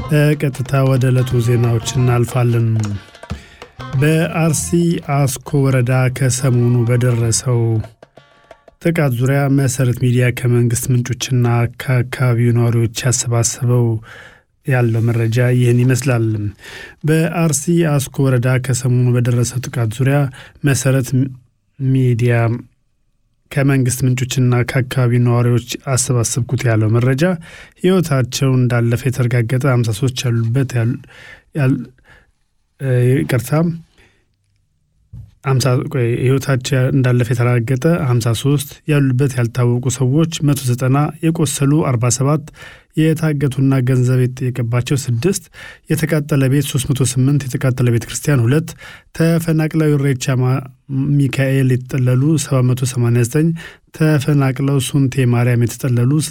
ቀጥታ ወደ ዕለቱ ዜናዎች እናልፋለን። በአርሲ አስኮ ወረዳ ከሰሞኑ በደረሰው ጥቃት ዙሪያ መሰረት ሚዲያ ከመንግስት ምንጮችና ከአካባቢው ነዋሪዎች ያሰባሰበው ያለው መረጃ ይህን ይመስላል። በአርሲ አስኮ ወረዳ ከሰሞኑ በደረሰው ጥቃት ዙሪያ መሰረት ሚዲያ ከመንግስት ምንጮችና ከአካባቢው ነዋሪዎች አሰባሰብኩት ያለው መረጃ ህይወታቸው እንዳለፈ የተረጋገጠ 53 ያሉበት ይቅርታ ህይወታቸው እንዳለፈ የተረጋገጠ 53 ያሉበት ያልታወቁ ሰዎች 190 የቆሰሉ 47 የታገቱና ገንዘብ የተጠየቀባቸው ስድስት የተቃጠለ ቤት 308 የተቃጠለ ቤተ ክርስቲያን ሁለት ተፈናቅለው ኢሬቻ ሚካኤል የተጠለሉ 789 ተፈናቅለው ሱንቴ ማርያም የተጠለሉ